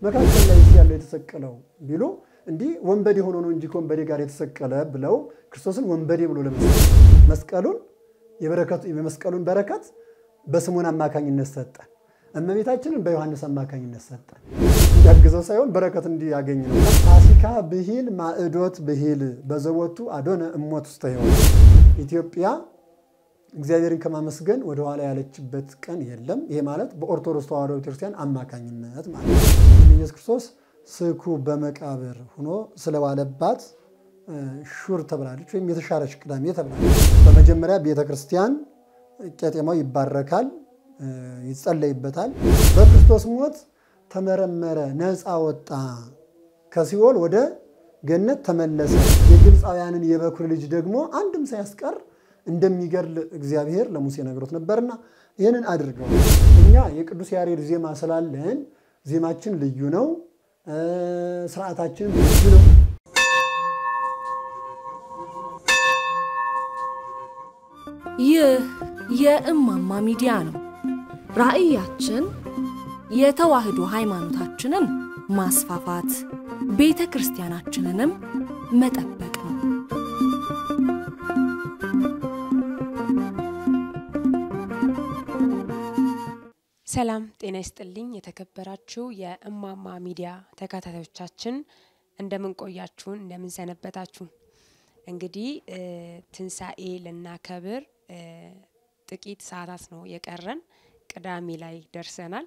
መካከል ላይ ያለው የተሰቀለው ቢሉ እንዲህ ወንበዴ ሆኖ ነው እንጂ ከወንበዴ ጋር የተሰቀለ ብለው ክርስቶስን ወንበዴ ብሎ ለመስቀል መስቀሉን የመስቀሉን በረከት በስምዖን አማካኝነት ሰጠን። እመቤታችንን በዮሐንስ አማካኝነት ሰጠን። ያግዘው ሳይሆን በረከት እንዲያገኝ ነው። ፋሲካ ብሂል ማዕዶት ብሂል በዘቦቱ አዶነ እሞት ውስተ ሕይወት ኢትዮጵያ እግዚአብሔርን ከማመስገን ወደኋላ ያለችበት ቀን የለም። ይሄ ማለት በኦርቶዶክስ ተዋሕዶ ቤተክርስቲያን አማካኝነት ማለት ነው። ኢየሱስ ክርስቶስ ስኩ በመቃብር ሆኖ ስለዋለባት ሹር ተብላለች፣ ወይም የተሻረች ቅዳሜ ተብላለች። በመጀመሪያ ቤተክርስቲያን ቄጤማው ይባረካል፣ ይጸለይበታል። በክርስቶስ ሞት ተመረመረ፣ ነፃ ወጣ፣ ከሲኦል ወደ ገነት ተመለሰ። የግብፃውያንን የበኩር ልጅ ደግሞ አንድም ሳያስቀር እንደሚገድል እግዚአብሔር ለሙሴ ነግሮት ነበርና ይህንን አድርገው እኛ የቅዱስ ያሬድ ዜማ ስላለን ዜማችን ልዩ ነው፣ ስርዓታችን ልዩ ነው። ይህ የእማማ ሚዲያ ነው። ራዕያችን የተዋህዶ ሃይማኖታችንን ማስፋፋት፣ ቤተ ክርስቲያናችንንም መጠበቅ ነው። ሰላም ጤና ይስጥልኝ። የተከበራችሁ የእማማ ሚዲያ ተከታታዮቻችን እንደምን ቆያችሁን? እንደምን ሰነበታችሁ? እንግዲህ ትንሣኤ ልናከብር ጥቂት ሰዓታት ነው የቀረን። ቅዳሜ ላይ ደርሰናል።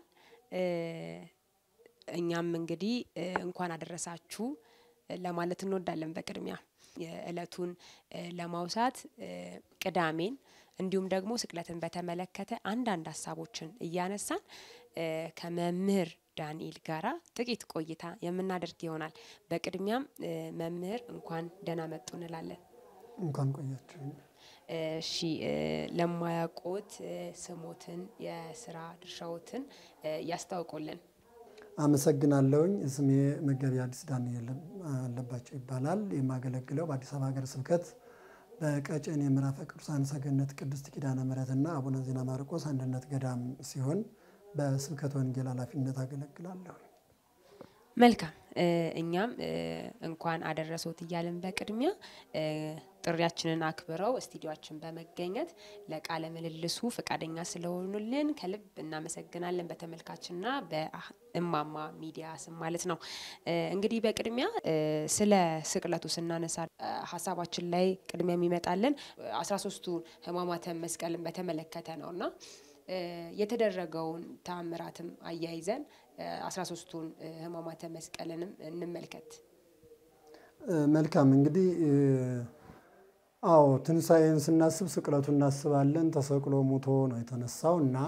እኛም እንግዲህ እንኳን አደረሳችሁ ለማለት እንወዳለን። በቅድሚያ የዕለቱን ለማውሳት ቅዳሜን እንዲሁም ደግሞ ስቅለትን በተመለከተ አንዳንድ ሀሳቦችን እያነሳን ከመምህር ዳንኤል ጋራ ጥቂት ቆይታ የምናደርግ ይሆናል። በቅድሚያም መምህር እንኳን ደህና መጡ እንላለን። እንኳን ቆያችሁ። እሺ፣ ለማያውቁት ስሞትን፣ የስራ ድርሻዎትን ያስታውቁልን። አመሰግናለሁኝ። ስሜ መጋቢ አዲስ ዳንኤል አለባቸው ይባላል። የማገለግለው በአዲስ አበባ ሀገረ ስብከት በቀጨኔ ምዕራፈ ቅዱሳን ሰገነት ቅድስት ኪዳነ ምሕረትና አቡነ ዜና ማርቆስ አንድነት ገዳም ሲሆን በስብከት ወንጌል ኃላፊነት አገለግላለሁ። መልካም እኛም እንኳን አደረሶት እያልን በቅድሚያ ጥሪያችንን አክብረው ስቱዲዮችን በመገኘት ለቃለ ምልልሱ ፈቃደኛ ስለሆኑልን ከልብ እናመሰግናለን። በተመልካችና በእማማ ሚዲያ ስም ማለት ነው። እንግዲህ በቅድሚያ ስለ ስቅለቱ ስናነሳ ሀሳባችን ላይ ቅድሚያ የሚመጣልን አስራ ሶስቱ ሕማማተ መስቀልን በተመለከተ ነው እና የተደረገውን ተአምራትም አያይዘን አስራ ሶስቱን ሕማማተ መስቀልንም እንመልከት። መልካም እንግዲህ አዎ ትንሣኤን ስናስብ ስቅለቱ እናስባለን። ተሰቅሎ ሙቶ ነው የተነሳው እና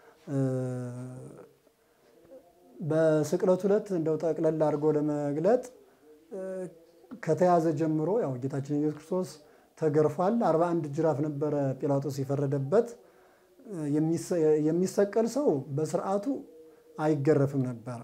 በስቅለቱ ዕለት እንደው ጠቅለል አድርጎ ለመግለጥ ከተያዘ ጀምሮ ያው ጌታችን ኢየሱስ ክርስቶስ ተገርፏል። አርባ አንድ ጅራፍ ነበረ ጲላጦስ የፈረደበት። የሚሰቀል ሰው በስርዓቱ አይገረፍም ነበረ።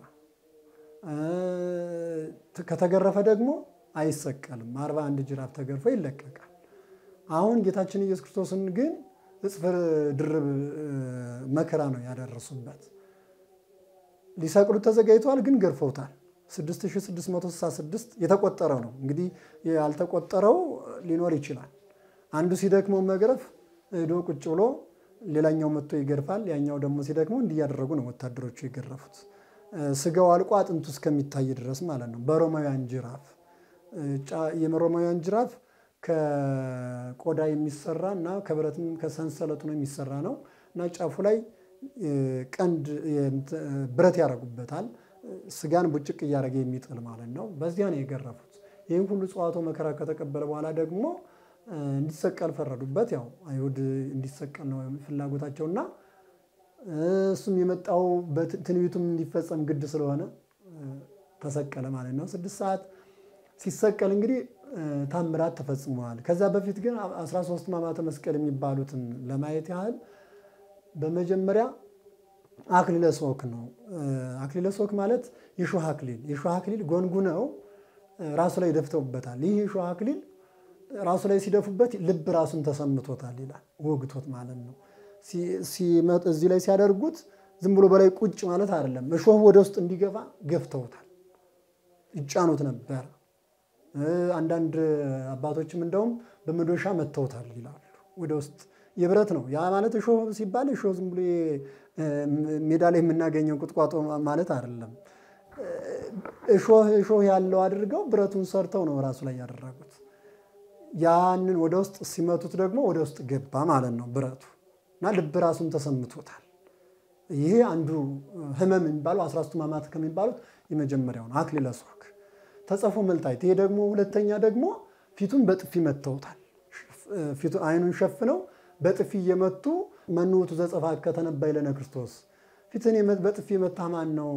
ከተገረፈ ደግሞ አይሰቀልም። አርባ አንድ ጅራፍ ተገርፎ ይለቀቃል። አሁን ጌታችን ኢየሱስ ክርስቶስን ግን እጥፍ ድርብ መከራ ነው ያደረሱበት። ሊሰቅሉት ተዘጋጅተዋል፣ ግን ገርፈውታል። 6666 የተቆጠረው ነው እንግዲህ ያልተቆጠረው ሊኖር ይችላል። አንዱ ሲደክመው መግረፍ ሄዶ ቁጭ ብሎ ሌላኛው መጥቶ ይገርፋል። ያኛው ደግሞ ሲደክመው እንዲህ እያደረጉ ነው ወታደሮቹ የገረፉት። ስጋው አልቆ አጥንቱ እስከሚታይ ድረስ ማለት ነው። በሮማውያን ጅራፍ የሮማውያን ጅራፍ ከቆዳ የሚሰራ እና ከብረትም ከሰንሰለቱ ነው የሚሰራ ነው እና ጫፉ ላይ ቀንድ ብረት ያደርጉበታል። ስጋን ቡጭቅ እያደረገ የሚጥል ማለት ነው። በዚያ ነው የገረፉት። ይህም ሁሉ ጽዋቶ መከራ ከተቀበለ በኋላ ደግሞ እንዲሰቀል ፈረዱበት። ያው አይሁድ እንዲሰቀል ነው ፍላጎታቸውና እሱም የመጣው ትንቢቱም እንዲፈጸም ግድ ስለሆነ ተሰቀለ ማለት ነው። ስድስት ሰዓት ሲሰቀል እንግዲህ ታምራት ተፈጽመዋል። ከዛ በፊት ግን 13 ሕማማተ መስቀል የሚባሉትን ለማየት ያህል በመጀመሪያ አክሊለ ሦክ ነው። አክሊለ ሦክ ማለት የሾህ አክሊል የሾህ አክሊል ጎንጉነው ራሱ ላይ ደፍተውበታል። ይህ የሾህ አክሊል ራሱ ላይ ሲደፉበት ልብ ራሱን ተሰምቶታል ይላል። ወግቶት ማለት ነው። እዚህ ላይ ሲያደርጉት ዝም ብሎ በላይ ቁጭ ማለት አይደለም። እሾህ ወደ ውስጥ እንዲገባ ገፍተውታል፣ ይጫኑት ነበር። አንዳንድ አባቶችም እንደውም በመዶሻ መተውታል ይላሉ። ወደ ውስጥ የብረት ነው ያ ማለት እሾህ ሲባል እሾህ ዝም ብሎ ሜዳ ላይ የምናገኘው ቁጥቋጦ ማለት አይደለም። እሾህ እሾህ ያለው አድርገው ብረቱን ሰርተው ነው ራሱ ላይ ያደረጉት። ያንን ወደ ውስጥ ሲመቱት ደግሞ ወደ ውስጥ ገባ ማለት ነው ብረቱ እና ልብ ራሱን ተሰምቶታል። ይሄ አንዱ ህመም የሚባለው አስራ ሦስቱ ሕማማት ከሚባሉት የመጀመሪያው ነው። አክሊለ ሦክ ተጸፎ መልታይት። ይሄ ደግሞ ሁለተኛ ደግሞ ፊቱን በጥፊ መተውታል። አይኑን ሸፍነው በጥፊ እየመቱ መኑ ውእቱ ዘጸፋከ ተነበይ ለነ ክርስቶስ፣ ፊትን በጥፊ መታ ማን ነው?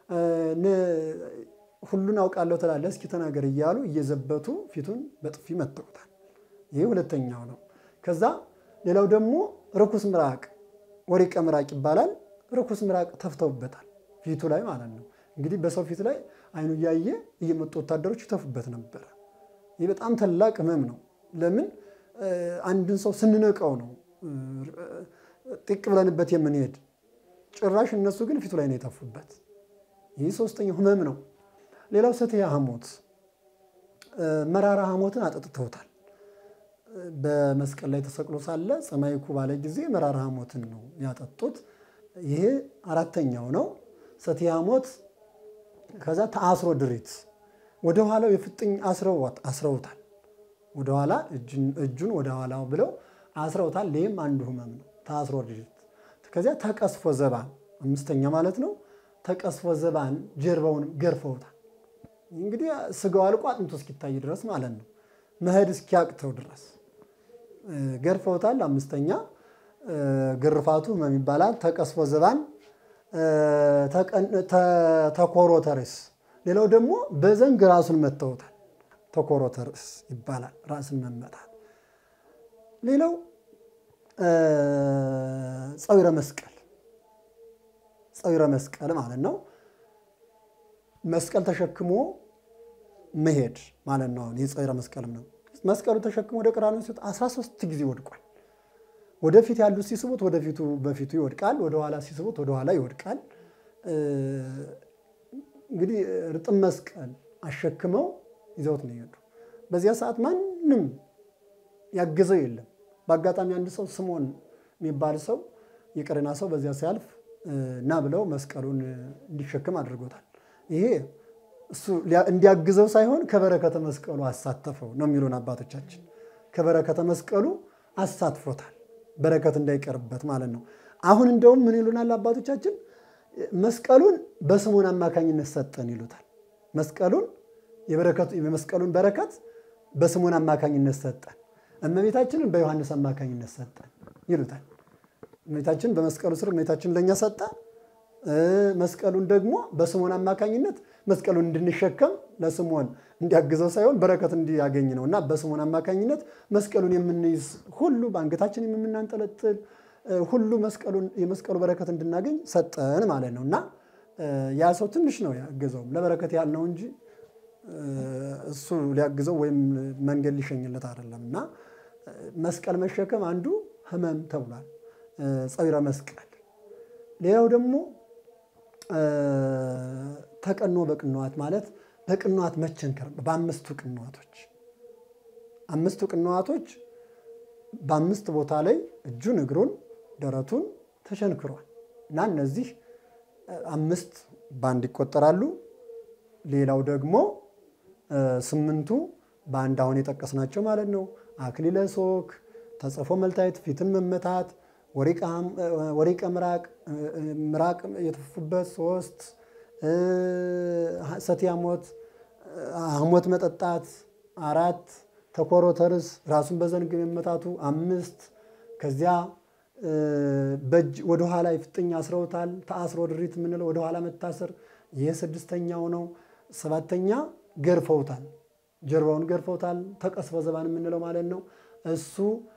ሁሉን አውቃለሁ ትላለህ፣ እስኪ ተናገር እያሉ እየዘበቱ ፊቱን በጥፊ መተውታል። ይህ ሁለተኛው ነው። ከዛ ሌላው ደግሞ ርኩስ ምራቅ ወሪቀ ምራቅ ይባላል። ርኩስ ምራቅ ተፍተውበታል ፊቱ ላይ ማለት ነው። እንግዲህ በሰው ፊት ላይ አይኑ እያየ እየመጡ ወታደሮች ይተፉበት ነበረ። ይህ በጣም ታላቅ ህመም ነው። ለምን አንድን ሰው ስንነቀው ነው ጢቅ ብለንበት የምንሄድ። ጭራሽ እነሱ ግን ፊቱ ላይ ነው የተፉበት። ይህ ሶስተኛው ህመም ነው። ሌላው ሰትያ ሐሞት መራራ ሐሞትን አጠጥተውታል። በመስቀል ላይ ተሰቅሎ ሳለ ሰማይኩ ባለ ጊዜ መራራ ሐሞትን ነው ያጠጡት። ይሄ አራተኛው ነው ሰትያ ሐሞት። ከዛ ተአስሮ ድሪት ወደ ኋላው የፍጥኝ አስረውታል። ወደኋላ እጁን ወደ ኋላው ብለው አስረውታል። ይህም አንዱ ህመም ነው ተአስሮ ድሪት። ከዚያ ተቀስፎ ዘባን አምስተኛ ማለት ነው። ተቀስፎ ዘባን ጀርባውን ገርፈውታል። እንግዲህ ስጋው አልቆ አጥንቶ እስኪታይ ድረስ ማለት ነው። መሄድ እስኪያቅተው ድረስ ገርፈውታል። አምስተኛ ግርፋቱ ህመም ይባላል። ተቀስፎ ዘባን ተኮሮተርስ። ሌላው ደግሞ በዘንግ ራሱን መተውታል። ተኮሮተርስ ይባላል። ራስን መመታት። ሌላው ጸዊረ መስቀል ጸዊረ መስቀል ማለት ነው። መስቀል ተሸክሞ መሄድ ማለት ነው። አሁን የጸዊረ መስቀልም ነው። መስቀሉ ተሸክሞ ወደ ቀራንዮ ሲወጣ 13 ጊዜ ወድቋል። ወደፊት ያሉት ሲስቡት ወደፊቱ በፊቱ ይወድቃል፣ ወደኋላ ሲስቡት ወደኋላ ይወድቃል። እንግዲህ ርጥብ መስቀል አሸክመው ይዘውት ነው የሄዱ። በዚያ ሰዓት ማንም ያገዘው የለም። በአጋጣሚ አንድ ሰው ስምዖን የሚባል ሰው የቀሬና ሰው በዚያ ሲያልፍ እና ብለው መስቀሉን እንዲሸክም አድርጎታል። ይሄ እሱ እንዲያግዘው ሳይሆን ከበረከተ መስቀሉ አሳተፈው ነው የሚሉን አባቶቻችን። ከበረከተ መስቀሉ አሳትፎታል፣ በረከት እንዳይቀርበት ማለት ነው። አሁን እንደውም ምን ይሉናል አባቶቻችን? መስቀሉን በስምዖን አማካኝነት ሰጠን ይሉታል። መስቀሉን የመስቀሉን በረከት በስምዖን አማካኝነት ሰጠን፣ እመቤታችንን በዮሐንስ አማካኝነት ሰጠን ይሉታል። እመቤታችን በመስቀሉ ስር እመቤታችን ለእኛ ሰጠ። መስቀሉን ደግሞ በስምዖን አማካኝነት መስቀሉን እንድንሸከም ለስምዖን እንዲያግዘው ሳይሆን በረከት እንዲያገኝ ነው እና በስምዖን አማካኝነት መስቀሉን የምንይዝ ሁሉ በአንገታችን የምናንጠለጥል ሁሉ መስቀሉን የመስቀሉ በረከት እንድናገኝ ሰጠን ማለት ነው እና ያ ሰው ትንሽ ነው ያገዘውም ለበረከት ያህል ነው እንጂ እሱ ሊያግዘው ወይም መንገድ ሊሸኝለት አይደለም እና መስቀል መሸከም አንዱ ህመም ተብሏል። ጸዊረ መስቀል ሌላው ደግሞ ተቀኖ በቅንዋት ማለት በቅንዋት መቸንከር በአምስቱ ቅንዋቶች አምስቱ ቅንዋቶች በአምስት ቦታ ላይ እጁን፣ እግሩን፣ ደረቱን ተሸንክሯል እና እነዚህ አምስት በአንድ ይቆጠራሉ። ሌላው ደግሞ ስምንቱ በአንድ አሁን የጠቀስናቸው ማለት ነው። አክሊለ ሦክ፣ ተጸፎ መልታየት፣ ፊትን መመታት ወሪቀ ምራቅ ምራቅ የተፉበት ሶስት ሰትያ ሐሞት ሐሞት መጠጣት አራት ተኮሮተርስ ራሱን በዘንግ መመታቱ አምስት ከዚያ በእጅ ወደኋላ የፍጥኝ አስረውታል። ተአስሮ ድሪት የምንለው ወደኋላ መታሰር ይህ ስድስተኛው ነው። ሰባተኛ ገርፈውታል፣ ጀርባውን ገርፈውታል። ተቀስፎ ዘባን የምንለው ማለት ነው እሱ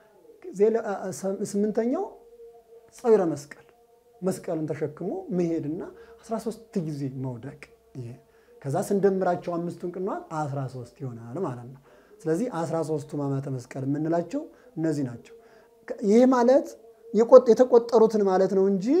ስምንተኛው ጸዊረ መስቀል መስቀልን ተሸክሞ መሄድና 13 ጊዜ መውደቅ። ይሄ ከዛ ስንደምራቸው አምስቱን ቅንዋት 13 ይሆናል ማለት ነው። ስለዚህ 13ቱ ሕማማተ መስቀል የምንላቸው እነዚህ ናቸው። ይህ ማለት የተቆጠሩትን ማለት ነው እንጂ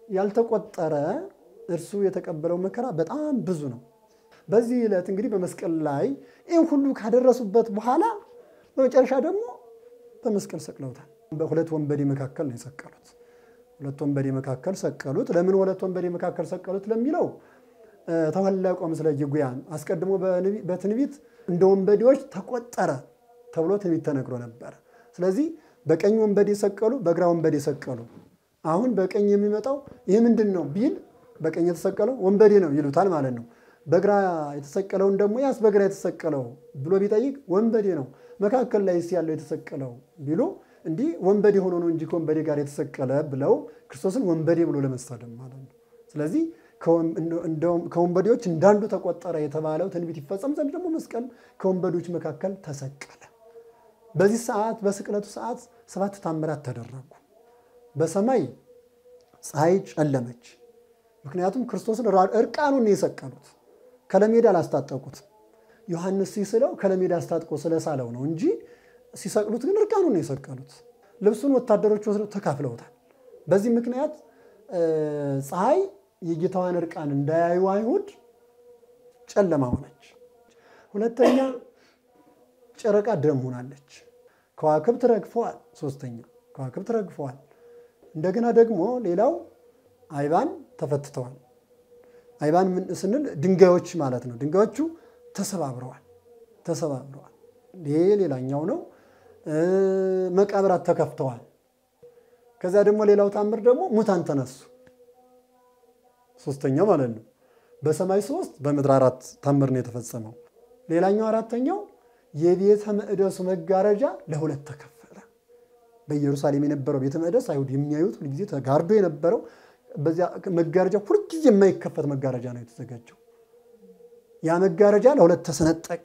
ያልተቆጠረ እርሱ የተቀበለው መከራ በጣም ብዙ ነው። በዚህ ዕለት እንግዲህ በመስቀል ላይ ይህን ሁሉ ካደረሱበት በኋላ በመጨረሻ ደግሞ በመስቀል ሰቅለውታል። በሁለት ወንበዴ መካከል ነው የሰቀሉት። ሁለት ወንበዴ መካከል ሰቀሉት። ለምን ሁለት ወንበዴ መካከል ሰቀሉት ለሚለው ተወለቆ ምስለ ጅጉያን አስቀድሞ በትንቢት እንደ ወንበዴዎች ተቆጠረ ተብሎ ትንቢት ተነግሮ ነበረ። ስለዚህ በቀኝ ወንበዴ ሰቀሉ፣ በግራ ወንበዴ ሰቀሉ። አሁን በቀኝ የሚመጣው ይህ ምንድን ነው ቢል በቀኝ የተሰቀለው ወንበዴ ነው ይሉታል ማለት ነው። በግራ የተሰቀለውን ደግሞ ያስ በግራ የተሰቀለው ብሎ ቢጠይቅ ወንበዴ ነው። መካከል ላይ ያለው የተሰቀለው ቢሉ እንዲህ ወንበዴ ሆኖ ነው እንጂ ከወንበዴ ጋር የተሰቀለ ብለው ክርስቶስን ወንበዴ ብሎ ለመሳደብ ማለት ነው። ስለዚህ ከወንበዴዎች እንዳንዱ ተቆጠረ የተባለው ትንቢት ይፈጸም ዘንድ ደግሞ መስቀል ከወንበዴዎች መካከል ተሰቀለ። በዚህ ሰዓት በስቅለቱ ሰዓት ሰባት ታምራት ተደረጉ። በሰማይ ፀሐይ ጨለመች። ምክንያቱም ክርስቶስን እርቃኑን ነው የሰቀሉት። ከለሜዳ አላስታጠቁት። ዮሐንስ ሲስለው ከለሜዳ አስታጥቆ ስለሳለው ነው እንጂ ሲሰቅሉት ግን እርቃኑን ነው የሰቀሉት። ልብሱን ወታደሮች ወስደው ተካፍለውታል። በዚህ ምክንያት ፀሐይ የጌታዋን እርቃን እንዳያዩ አይሁድ ጨለማ ሆነች። ሁለተኛ ጨረቃ ደም ሆናለች። ከዋክብት ረግፈዋል። ሶስተኛ ከዋክብት ረግፈዋል። እንደገና ደግሞ ሌላው አይባን ተፈትተዋል። አይባን ስንል ድንጋዮች ማለት ነው። ድንጋዮቹ ተሰባብረዋል ተሰባብረዋል። ይሄ ሌላኛው ነው። መቃብራት ተከፍተዋል። ከዚያ ደግሞ ሌላው ታምር ደግሞ ሙታን ተነሱ። ሶስተኛው ማለት ነው። በሰማይ ሶስት በምድር አራት ታምር ነው የተፈጸመው። ሌላኛው አራተኛው የቤተ መቅደሱ መጋረጃ ለሁለት ተከፈለ። በኢየሩሳሌም የነበረው ቤተ መቅደስ አይሁድ የሚያዩት ሁልጊዜ ተጋርዶ የነበረው በዚያ መጋረጃ ሁልጊዜ የማይከፈት መጋረጃ ነው የተዘጋጀው። ያ መጋረጃ ለሁለት ተሰነጠቀ።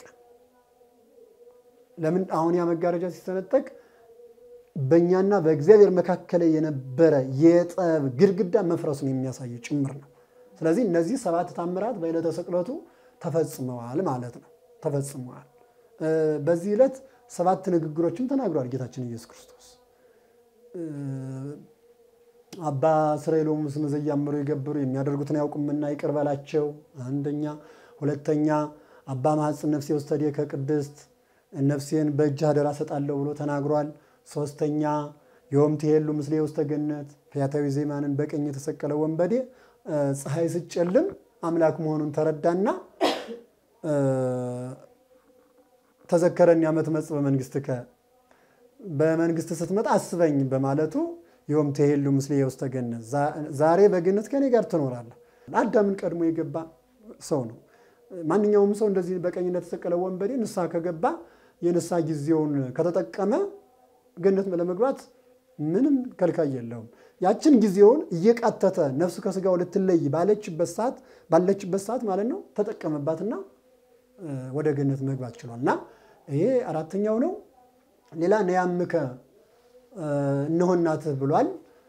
ለምን? አሁን ያ መጋረጃ ሲሰነጠቅ በእኛና በእግዚአብሔር መካከል የነበረ የጠብ ግድግዳ መፍረሱን የሚያሳይ ጭምር ነው። ስለዚህ እነዚህ ሰባት ታምራት በዕለተ ስቅለቱ ተፈጽመዋል ማለት ነው። ተፈጽመዋል። በዚህ ዕለት ሰባት ንግግሮችን ተናግሯል ጌታችን ኢየሱስ ክርስቶስ። አባ እስራኤሎም ስመ ዘያምሩ የገብሩ የሚያደርጉትን ያውቁምና ይቅር በላቸው። አንደኛ። ሁለተኛ አባ ማኅፅን ነፍሴ ውስተ ከቅድስት ነፍሴን በእጅህ አደራ ሰጣለሁ ብሎ ተናግሯል። ሶስተኛ ዮም ትሄሉ ምስሌ ውስተ ገነት ፈያታዊ ዜማንን በቀኝ የተሰቀለ ወንበዴ ፀሐይ ስጨልም አምላክ መሆኑን ተረዳና ተዘከረኒ ዓመት መጽ በመንግሥትከ በመንግስት ስትመጣ አስበኝ በማለቱ ዮም ትሄሉ ምስሌ ውስተ ገነት ዛሬ በገነት ከኔ ጋር ትኖራለህ። አዳምን ቀድሞ የገባ ሰው ነው። ማንኛውም ሰው እንደዚህ በቀኝ እንደተሰቀለ ወንበዴ ንስሐ ከገባ የንስሐ ጊዜውን ከተጠቀመ ገነት ለመግባት ምንም ከልካይ የለውም። ያችን ጊዜውን እየቃተተ ነፍሱ ከስጋው ልትለይ ባለችበት ሰዓት ባለችበት ሰዓት ማለት ነው ተጠቀመባትና ወደ ገነት መግባት ችሏል። እና ይሄ አራተኛው ነው። ሌላ ነያምከ እነሆ እናትህ ብሏል።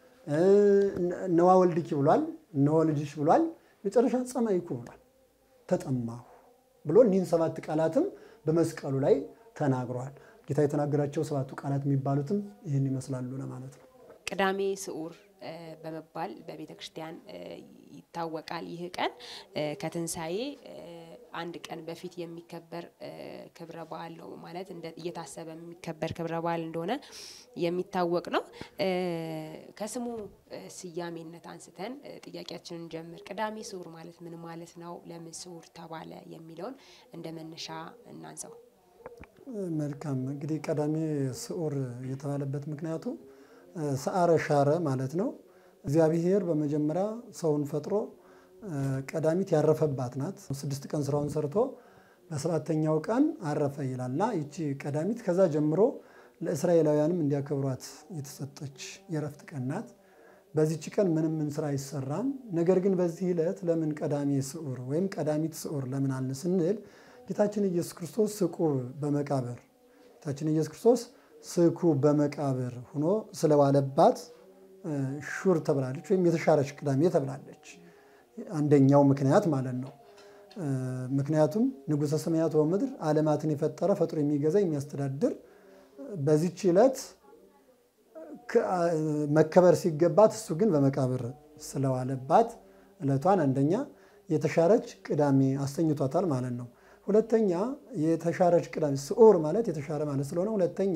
እነዋ ወልድኪ ብሏል። እነሆ ልጅሽ ብሏል። መጨረሻ ጸማይኩ ብሏል። ተጠማሁ ብሎ እኒህን ሰባት ቃላትም በመስቀሉ ላይ ተናግረዋል። ጌታ የተናገራቸው ሰባቱ ቃላት የሚባሉትም ይህን ይመስላሉ ለማለት ነው። ቅዳሜ ስዑር በመባል በቤተ ክርስቲያን ይታወቃል። ይህ ቀን ከትንሣኤ አንድ ቀን በፊት የሚከበር ክብረ በዓል ነው ማለት እየታሰበ የሚከበር ክብረ በዓል እንደሆነ የሚታወቅ ነው። ከስሙ ስያሜነት አንስተን ጥያቄያችንን ጀምር። ቅዳሜ ስዑር ማለት ምን ማለት ነው? ለምን ስዑር ተባለ? የሚለውን እንደ መነሻ እናንሳው። መልካም እንግዲህ ቀዳሜ ስዑር የተባለበት ምክንያቱ ሰዓረ ሻረ ማለት ነው። እግዚአብሔር በመጀመሪያ ሰውን ፈጥሮ ቀዳሚት ያረፈባት ናት። ስድስት ቀን ስራውን ሰርቶ በሰባተኛው ቀን አረፈ ይላልና ይቺ ቀዳሚት ከዛ ጀምሮ ለእስራኤላውያንም እንዲያከብሯት የተሰጠች የረፍት ቀን ናት። በዚች ቀን ምንም ምን ስራ አይሰራም። ነገር ግን በዚህ ዕለት ለምን ቀዳሜ ስዑር ወይም ቀዳሚት ስዑር ለምን አልን ስንል ጌታችን ኢየሱስ ክርስቶስ ስቁብ በመቃብር ጌታችን ኢየሱስ ክርስቶስ ስኩ በመቃብር ሆኖ ስለዋለባት ሹር ተብላለች፣ ወይም የተሻረች ቅዳሜ ተብላለች። አንደኛው ምክንያት ማለት ነው። ምክንያቱም ንጉሠ ሰማያት ወምድር ዓለማትን የፈጠረ ፈጥሮ የሚገዛ የሚያስተዳድር በዚች ዕለት መከበር ሲገባት እሱ ግን በመቃብር ስለዋለባት ዕለቷን አንደኛ የተሻረች ቅዳሜ አስተኝቷታል ማለት ነው። ሁለተኛ የተሻረች ቅዳሜ ስዑር ማለት የተሻረ ማለት ስለሆነ ሁለተኛ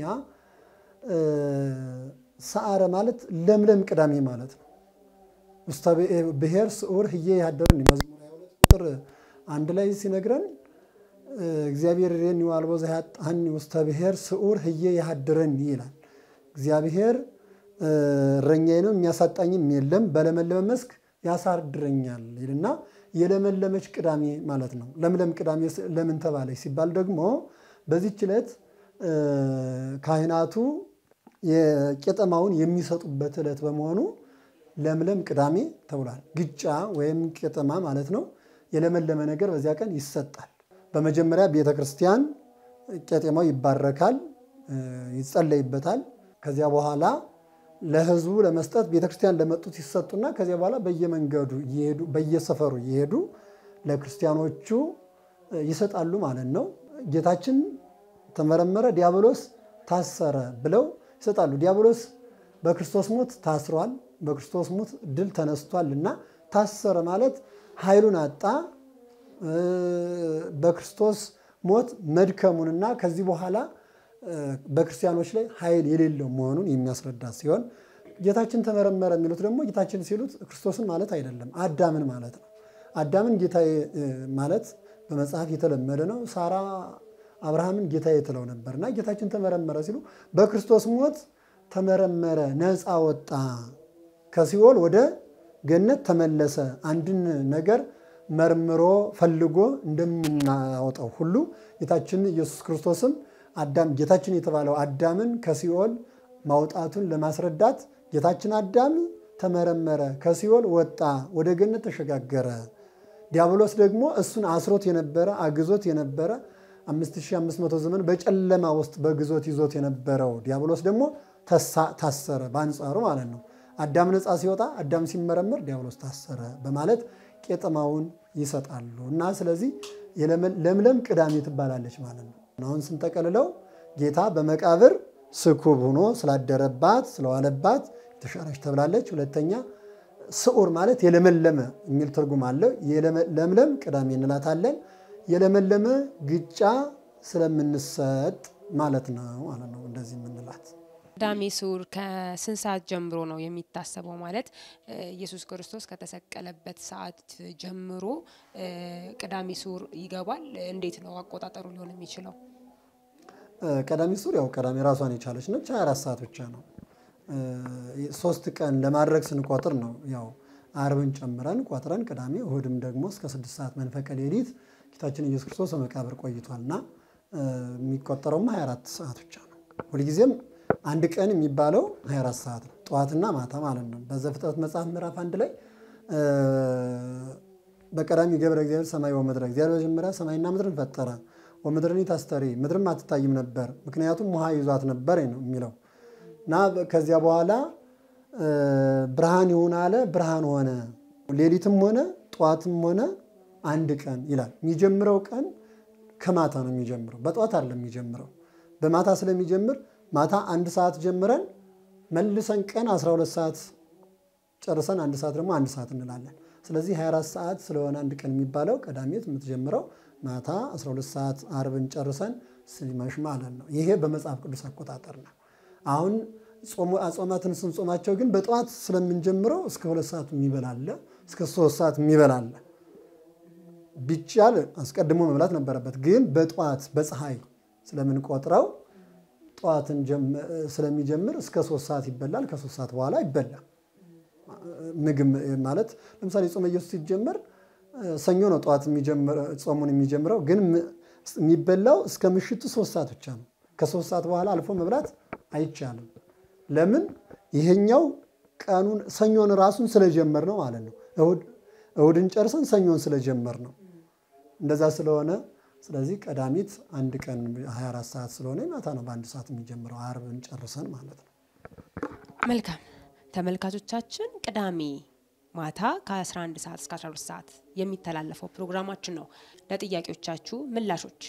ሰዓረ ማለት ለምለም ቅዳሜ ማለት ነው። ውስተ ብሔር ስዑር ህዬ ያደረን መዝሙር 22 ቁጥር አንድ ላይ ሲነግረን እግዚአብሔር ሬኒ ዋልቦ ዘያጣኒ ውስተ ብሔር ስዑር ህዬ ያድረኒ ይላል። እግዚአብሔር እረኛዬ ነው የሚያሳጣኝም የለም፣ በለመለመ መስክ ያሳድረኛል ይልና የለመለመች ቅዳሜ ማለት ነው። ለምለም ቅዳሜ ለምን ተባለች ሲባል ደግሞ በዚህች ዕለት ካህናቱ የቄጠማውን የሚሰጡበት ዕለት በመሆኑ ለምለም ቅዳሜ ተብሏል። ግጫ ወይም ቄጠማ ማለት ነው። የለመለመ ነገር በዚያ ቀን ይሰጣል። በመጀመሪያ ቤተ ክርስቲያን ቄጤማው ይባረካል፣ ይጸለይበታል። ከዚያ በኋላ ለሕዝቡ ለመስጠት ቤተ ክርስቲያን ለመጡት ይሰጡና ከዚያ በኋላ በየመንገዱ እየሄዱ በየሰፈሩ እየሄዱ ለክርስቲያኖቹ ይሰጣሉ ማለት ነው። ጌታችን ተመረመረ፣ ዲያብሎስ ታሰረ ብለው ይሰጣሉ። ዲያብሎስ በክርስቶስ ሞት ታስሯል፣ በክርስቶስ ሞት ድል ተነስቷል እና ታሰረ ማለት ኃይሉን አጣ በክርስቶስ ሞት መድከሙንና ከዚህ በኋላ በክርስቲያኖች ላይ ኃይል የሌለው መሆኑን የሚያስረዳ ሲሆን ጌታችን ተመረመረ የሚሉት ደግሞ ጌታችን ሲሉት ክርስቶስን ማለት አይደለም፣ አዳምን ማለት ነው። አዳምን ጌታዬ ማለት በመጽሐፍ የተለመደ ነው። ሳራ አብርሃምን ጌታዬ ትለው ነበርና ጌታችን ተመረመረ ሲሉ በክርስቶስ ሞት ተመረመረ፣ ነፃ ወጣ፣ ከሲኦል ወደ ገነት ተመለሰ። አንድን ነገር መርምሮ ፈልጎ እንደምናወጣው ሁሉ ጌታችን ኢየሱስ ክርስቶስም አዳም ጌታችን የተባለው አዳምን ከሲኦል ማውጣቱን ለማስረዳት ጌታችን አዳም ተመረመረ፣ ከሲኦል ወጣ፣ ወደ ገነት ተሸጋገረ። ዲያብሎስ ደግሞ እሱን አስሮት የነበረ አግዞት የነበረ 5500 ዘመን በጨለማ ውስጥ በግዞት ይዞት የነበረው ዲያብሎስ ደግሞ ታሰረ፣ በአንጻሩ ማለት ነው። አዳም ነፃ ሲወጣ፣ አዳም ሲመረመር ዲያብሎስ ታሰረ በማለት ቄጠማውን ይሰጣሉ እና ስለዚህ ለምለም ቅዳሜ ትባላለች ማለት ነው። አሁን ስንጠቀልለው ጌታ በመቃብር ስኩብ ሆኖ ስላደረባት ስለዋለባት የተሻረች ተብላለች። ሁለተኛ ስዑር ማለት የለመለመ የሚል ትርጉም አለው። ለምለም ቅዳሜ እንላታለን። የለመለመ ግጫ ስለምንሰጥ ማለት ነው ማለት ነው እንደዚህ የምንላት ቅዳሜ ስዑር ከስንት ሰዓት ጀምሮ ነው የሚታሰበው? ማለት ኢየሱስ ክርስቶስ ከተሰቀለበት ሰዓት ጀምሮ ቅዳሜ ስዑር ይገባል። እንዴት ነው አቆጣጠሩ ሊሆን የሚችለው? ቀዳሚ ስዑር ያው ቀዳሜ ራሷን የቻለች ነች። 24 ሰዓት ብቻ ነው። ሶስት ቀን ለማድረግ ስንቆጥር ነው ያው አርብን ጨምረን ቆጥረን ቅዳሜ እሁድም ደግሞ እስከ ስድስት ሰዓት መንፈቀ ሌሊት ጌታችን ኢየሱስ ክርስቶስ በመቃብር ቆይቷልና የሚቆጠረውም 24 ሰዓት ብቻ ነው። ሁልጊዜም አንድ ቀን የሚባለው 24 ሰዓት ነው፣ ጠዋትና ማታ ማለት ነው። በዘፍጥረት መጽሐፍ ምዕራፍ አንድ ላይ በቀዳሚ ገብረ እግዚአብሔር ሰማይ ወምድረ፣ እግዚአብሔር መጀመሪያ ሰማይና ምድርን ፈጠረ። ወምድርን ታስተሪ፣ ምድርም አትታይም ነበር፣ ምክንያቱም ውሃ ይዟት ነበር ነው የሚለው እና ከዚያ በኋላ ብርሃን ይሁን አለ፣ ብርሃን ሆነ። ሌሊትም ሆነ ጠዋትም ሆነ አንድ ቀን ይላል። የሚጀምረው ቀን ከማታ ነው የሚጀምረው፣ በጠዋት አይደለም የሚጀምረው። በማታ ስለሚጀምር ማታ አንድ ሰዓት ጀምረን መልሰን ቀን 12 ሰዓት ጨርሰን አንድ ሰዓት ደግሞ አንድ ሰዓት እንላለን። ስለዚህ 24 ሰዓት ስለሆነ አንድ ቀን የሚባለው ቀዳሜት የምትጀምረው ማታ 12 ሰዓት አርብን ጨርሰን ሲመሽ ማለት ነው። ይሄ በመጽሐፍ ቅዱስ አቆጣጠር ነው። አሁን አጾማትን ስንጾማቸው ግን በጠዋት ስለምንጀምረው እስከ ሁለት ሰዓት የሚበላለ እስከ ሶስት ሰዓት የሚበላለ ቢቻል አስቀድሞ መብላት ነበረበት። ግን በጠዋት በፀሐይ ስለምንቆጥረው ጠዋትን ስለሚጀምር እስከ ሶስት ሰዓት ይበላል። ከሶስት ሰዓት በኋላ ይበላል። ምግብ ማለት ለምሳሌ ጾመ ኢየሱስ ሲጀመር ሰኞ ነው ጠዋት ጾሙን የሚጀምረው። ግን የሚበላው እስከ ምሽቱ ሶስት ሰዓት ብቻ ነው። ከሶስት ሰዓት በኋላ አልፎ መብላት አይቻልም። ለምን? ይሄኛው ቀኑን ሰኞን ራሱን ስለጀመር ነው ማለት ነው። እሁድን ጨርሰን ሰኞን ስለጀመር ነው። እንደዛ ስለሆነ ስለዚህ ቀዳሚት አንድ ቀን 24 ሰዓት ስለሆነ ማታ ነው በአንድ ሰዓት የሚጀምረው አርብን ጨርሰን ማለት ነው። መልካም ተመልካቾቻችን፣ ቅዳሜ ማታ ከ11 ሰዓት እስከ 12 ሰዓት የሚተላለፈው ፕሮግራማችን ነው። ለጥያቄዎቻችሁ ምላሾች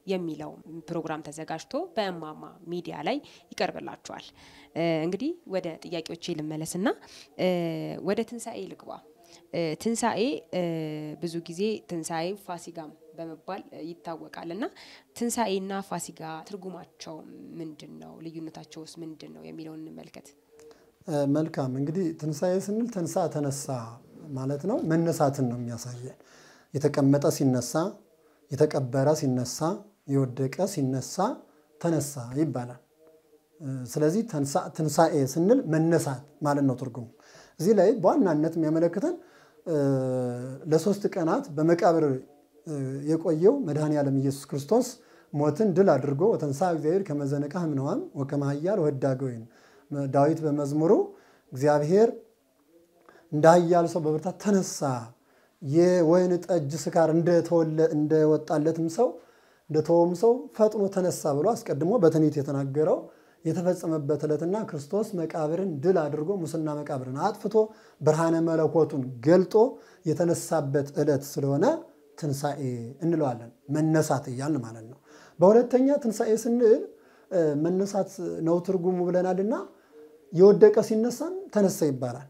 የሚለው ፕሮግራም ተዘጋጅቶ በእማማ ሚዲያ ላይ ይቀርብላችኋል። እ፣ እንግዲህ ወደ ጥያቄዎቼ ልመለስና እ፣ ወደ ትንሣኤ ልግባ። እ፣ ትንሣኤ እ፣ ብዙ ጊዜ ትንሣኤ ፋሲጋም በመባል እ፣ ይታወቃል እና ትንሣኤና ፋሲጋ ትርጉማቸው ምንድን ነው? ልዩነታቸውስ ምንድን ነው የሚለውን እንመልከት። እ፣ መልካም እንግዲህ ትንሣኤ ስንል ተንሳ ተነሳ ማለት ነው። መነሳትን ነው የሚያሳየን። የተቀመጠ ሲነሳ፣ የተቀበረ ሲነሳ፣ የወደቀ ሲነሳ ተነሳ ይባላል። እ፣ ስለዚህ ተንሳ- ትንሣኤ ስንል መነሳት ማለት ነው ትርጉሙ። እዚህ ላይ በዋናነት የሚያመለክተን እ፣ ለሶስት ቀናት በመቃብር እ፣ የቆየው መድኃኔ ዓለም ኢየሱስ ክርስቶስ ሞትን ድል አድርጎ ወተንሳ እግዚአብሔር ከመዘነቃ ህምነዋም ወከመ ኃያል ወህዳገ ወይን ዳዊት በመዝሙሩ እግዚአብሔር እንደ ኃያል ሰው በብርታት ተነሳ፣ የወይን ጠጅ ስካር እንደተወለ- እንደወጣለትም ሰው እንደተወም ሰው ፈጥኖ ተነሳ ብሎ አስቀድሞ በትንቢት የተናገረው የተፈጸመበት ዕለትና ክርስቶስ መቃብርን ድል አድርጎ ሙስና መቃብርን አጥፍቶ ብርሃነ መለኮቱን ገልጦ የተነሳበት ዕለት ስለሆነ ትንሣኤ እንለዋለን። መነሳት እያልን ማለት ነው። በሁለተኛ ትንሣኤ ስንል እ፣ መነሳት ነው ትርጉሙ ብለናልና የወደቀ ሲነሳም ተነሳ ይባላል።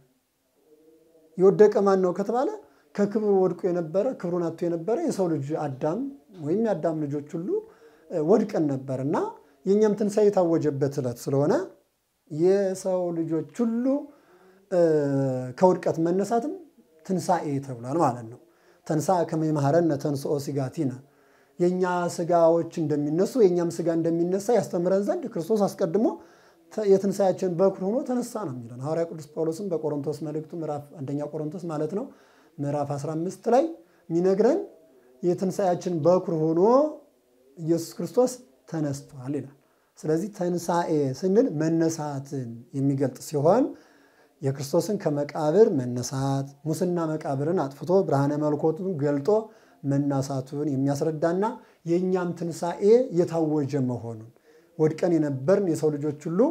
የወደቀ ማን ነው ከተባለ ከክብሩ ወድቆ የነበረ ክብሩን አጥቶ የነበረ የሰው ልጅ አዳም ወይም የአዳም ልጆች ሁሉ እ፣ ወድቀን ነበር እና የእኛም ትንሣኤ የታወጀበት ዕለት ስለሆነ የሰው ልጆች ሁሉ እ፣ ከውድቀት መነሳትም ትንሣኤ ተብሏል ማለት ነው። ተንሳ ከመ ይምሃረነ ተንሥኦ ሥጋቲነ የእኛ ስጋዎች እንደሚነሱ የእኛም ስጋ እንደሚነሳ ያስተምረን ዘንድ ክርስቶስ አስቀድሞ ተ- የትንሣኤያችን በኩር ሆኖ ተነሳ ነው የሚለን ሐዋርያ ቅዱስ ጳውሎስም በቆሮንቶስ መልእክቱ ምዕራፍ አንደኛ ቆሮንቶስ ማለት ነው ምዕራፍ 15 ላይ የሚነግረን የትንሣኤያችን በኩር ሆኖ ኢየሱስ ክርስቶስ ተነስቷል ይላል። ስለዚህ ትንሣኤ ስንል መነሳትን የሚገልጥ ሲሆን የክርስቶስን ከመቃብር መነሳት ሙስና መቃብርን አጥፍቶ ብርሃነ መለኮቱን ገልጦ መናሳቱን የሚያስረዳና የእኛም ትንሣኤ የታወጀ መሆኑን ወድቀን የነበርን የሰው ልጆች ሁሉ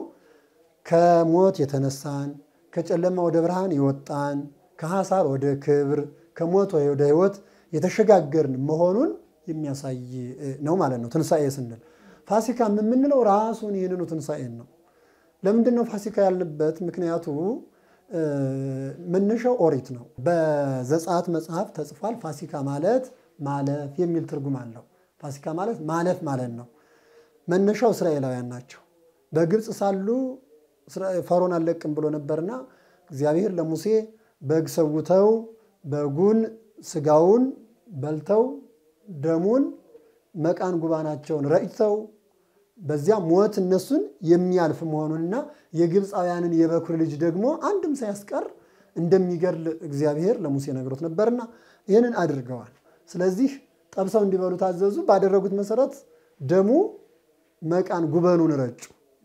ከሞት የተነሳን ከጨለማ ወደ ብርሃን የወጣን ከሐሳር ወደ ክብር ከሞት ወደ ሕይወት የተሸጋገርን መሆኑን የሚያሳይ እ, ነው ማለት ነው ትንሣኤ ስንል። ፋሲካ የምንለው ራሱን ይህንኑ ትንሣኤን ነው። ለምንድን ነው ፋሲካ ያልንበት? ምክንያቱ እ፣ መነሻው ኦሪት ነው። በዘጸአት መጽሐፍ ተጽፏል። ፋሲካ ማለት ማለፍ የሚል ትርጉም አለው። ፋሲካ ማለት ማለፍ ማለት ነው። መነሻው እስራኤላውያን ናቸው። በግብፅ ሳሉ እስራ- ፈርዖን አልለቅም ብሎ ነበርና እግዚአብሔር ለሙሴ በግ ሰውተው በጉን ስጋውን በልተው ደሙን መቃን ጉባናቸውን ረጭተው በዚያ ሞት እነሱን የሚያልፍ መሆኑንና የግብፃውያንን የበኩር ልጅ ደግሞ አንድም ሳያስቀር እንደሚገድል እግዚአብሔር ለሙሴ ነግሮት ነበርና ይህንን አድርገዋል። ስለዚህ ጠብሰው እንዲበሉ ታዘዙ። ባደረጉት መሰረት ደሙ መቃን ጉበኑን ረጩ።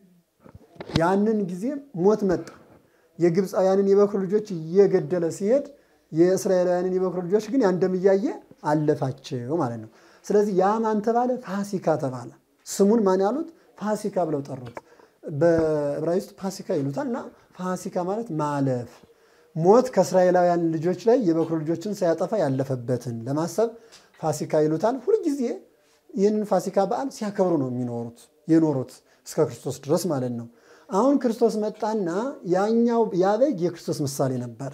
ያንን ጊዜ ሞት መጣ። የግብፃውያንን የበኩር ልጆች እየገደለ ሲሄድ የእስራኤላውያንን የበኩር ልጆች ግን ያን ደም እያየ አለፋቸው ማለት ነው። ስለዚህ ያ ማን ተባለ? ፋሲካ ተባለ። ስሙን ማን ያሉት? ፋሲካ ብለው ጠሩት። በዕብራይስጥ ፋሲካ ይሉታል እና ፋሲካ ማለት ማለፍ ሞት ከእስራኤላውያን ልጆች ላይ የበኩር ልጆችን ሳያጠፋ ያለፈበትን ለማሰብ ፋሲካ ይሉታል። ሁልጊዜ ይህንን ፋሲካ በዓል ሲያከብሩ ነው የሚኖሩት የኖሩት እስከ ክርስቶስ ድረስ ማለት ነው። አሁን ክርስቶስ መጣና ያኛው ያ በግ የክርስቶስ ምሳሌ ነበረ።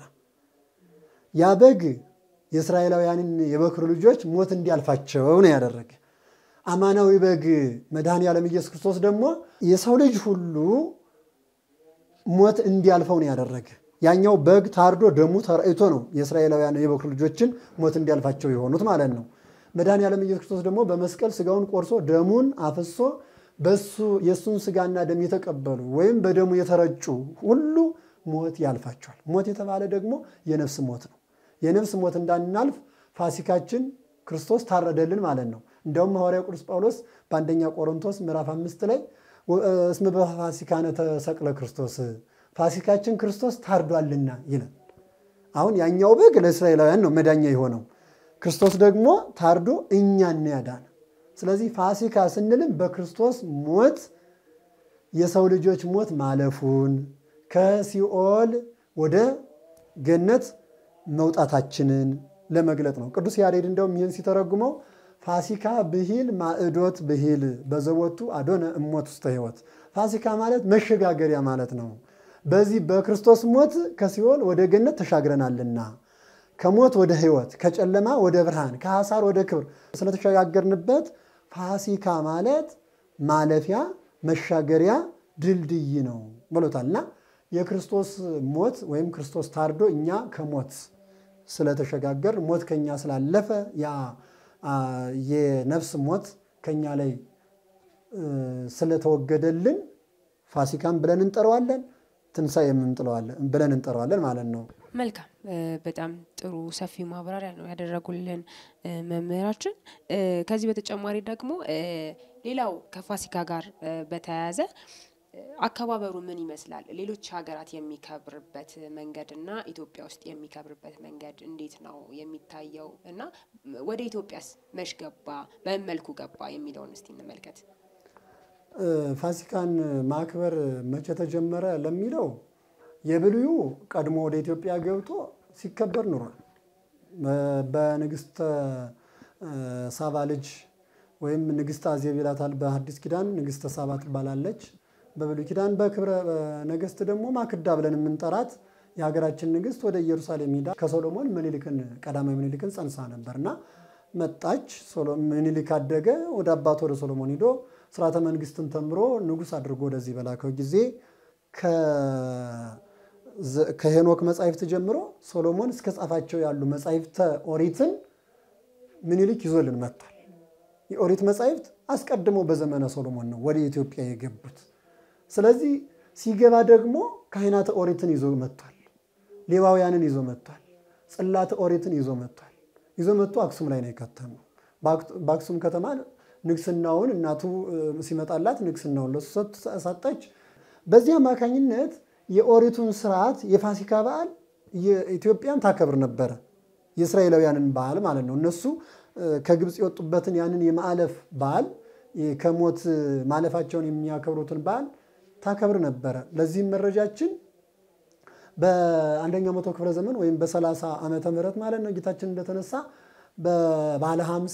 ያ በግ የእስራኤላውያንን የበኩር ልጆች ሞት እንዲያልፋቸው ነው ያደረገ። አማናዊ በግ መድኃኔ ዓለም ኢየሱስ ክርስቶስ ደግሞ የሰው ልጅ ሁሉ ሞት እንዲያልፈው ነው ያደረገ። ያኛው በግ ታርዶ ደሙ ተረጭቶ ነው የእስራኤላውያን የበኩር ልጆችን ሞት እንዲያልፋቸው የሆኑት ማለት ነው። መድኃኔ ዓለም ኢየሱስ ክርስቶስ ደግሞ በመስቀል ስጋውን ቆርሶ ደሙን አፍሶ በሱ የእሱን ስጋና ደም የተቀበሉ ወይም በደሙ የተረጩ ሁሉ ሞት ያልፋቸዋል። ሞት የተባለ ደግሞ የነፍስ ሞት ነው። የነፍስ ሞት እንዳናልፍ ፋሲካችን ክርስቶስ ታረደልን ማለት ነው። እንዲያውም ሐዋርያው ቅዱስ ጳውሎስ በአንደኛ ቆሮንቶስ ምዕራፍ አምስት ላይ እስመ በፋሲካነ ተሰቅለ ክርስቶስ ፋሲካችን ክርስቶስ ታርዷልና ይላል። አሁን ያኛው በግ ለእስራኤላውያን ነው መዳኛ የሆነው፣ ክርስቶስ ደግሞ ታርዶ እኛን ያዳነ። ስለዚህ ፋሲካ ስንልም በክርስቶስ ሞት የሰው ልጆች ሞት ማለፉን ከሲኦል ወደ ገነት መውጣታችንን ለመግለጥ ነው። ቅዱስ ያሬድ እንደውም ይህን ሲተረጉመው ፋሲካ ብሂል ማዕዶት ብሂል በዘቦቱ አዶነ እሞት ውስተ ሕይወት። ፋሲካ ማለት መሸጋገሪያ ማለት ነው። በዚህ በክርስቶስ ሞት ከሲኦል ወደ ገነት ተሻግረናልና ከሞት ወደ ሕይወት ከጨለማ ወደ ብርሃን ከሐሳር ወደ ክብር ስለተሸጋገርንበት ፋሲካ ማለት ማለፊያ መሻገሪያ ድልድይ ነው ብሎታል እና የክርስቶስ ሞት ወይም ክርስቶስ ታርዶ እኛ ከሞት ስለተሸጋገር ሞት ከኛ ስላለፈ ያ የነፍስ ሞት ከኛ ላይ ስለተወገደልን ፋሲካን ብለን እንጠራዋለን፣ ትንሣኤ የምንጥለዋለን ብለን እንጠራዋለን ማለት ነው። መልካም በጣም ጥሩ ሰፊ ማብራሪያ ነው ያደረጉልን መምህራችን። ከዚህ በተጨማሪ ደግሞ ሌላው ከፋሲካ ጋር በተያያዘ አከባበሩ ምን ይመስላል? ሌሎች ሀገራት የሚከብርበት መንገድ እና ኢትዮጵያ ውስጥ የሚከብርበት መንገድ እንዴት ነው የሚታየው? እና ወደ ኢትዮጵያስ መች ገባ፣ በምን መልኩ ገባ የሚለውን እስቲ እንመልከት። ፋሲካን ማክበር መቼ ተጀመረ ለሚለው የብሉዩ ቀድሞ ወደ ኢትዮጵያ ገብቶ ሲከበር ኑሯል። በንግስተ ሳባ ልጅ ወይም ንግስት አዜብ ይላታል በሐዲስ ኪዳን ንግስተ ሳባ ትባላለች። በብሉይ ኪዳን በክብረ ነገስት ደግሞ ማክዳ ብለን የምንጠራት የሀገራችን ንግስት ወደ ኢየሩሳሌም ሄዳ ከሶሎሞን ምኒልክን ቀዳማዊ ምኒልክን ጸንሳ ነበርና መጣች። ምኒልክ አደገ። ወደ አባቱ ወደ ሶሎሞን ሂዶ ስርዓተ መንግስትን ተምሮ ንጉስ አድርጎ ወደዚህ በላከው ጊዜ ከሄኖክ መጻሕፍት ጀምሮ ሶሎሞን እስከ ጻፋቸው ያሉ መጻሕፍተ ኦሪትን ምኒልክ ይዞልን መጥቷል። የኦሪት መጻሕፍት አስቀድሞ በዘመነ ሶሎሞን ነው ወደ ኢትዮጵያ የገቡት። ስለዚህ ሲገባ ደግሞ ካህናተ ኦሪትን ይዞ መጥቷል። ሌዋውያንን ይዞ መጥቷል። ጽላተ ኦሪትን ይዞ መጥቷል። ይዞ መጥቶ አክሱም ላይ ነው የከተመው። በአክሱም ከተማ ንግስናውን እናቱ ሲመጣላት ንግስናውን ለሱ ሰጠች። በዚህ አማካኝነት የኦሪቱን ስርዓት የፋሲካ በዓል ኢትዮጵያን ታከብር ነበረ። የእስራኤላውያንን በዓል ማለት ነው። እነሱ ከግብፅ የወጡበትን ያንን የማዕለፍ በዓል ከሞት ማለፋቸውን የሚያከብሩትን በዓል ታከብር ነበረ። ለዚህም መረጃችን በአንደኛው መቶ ክፍለ ዘመን ወይም በሰላሳ ዓመተ ምህረት ማለት ነው ጌታችን እንደተነሳ በባለ ሀምሳ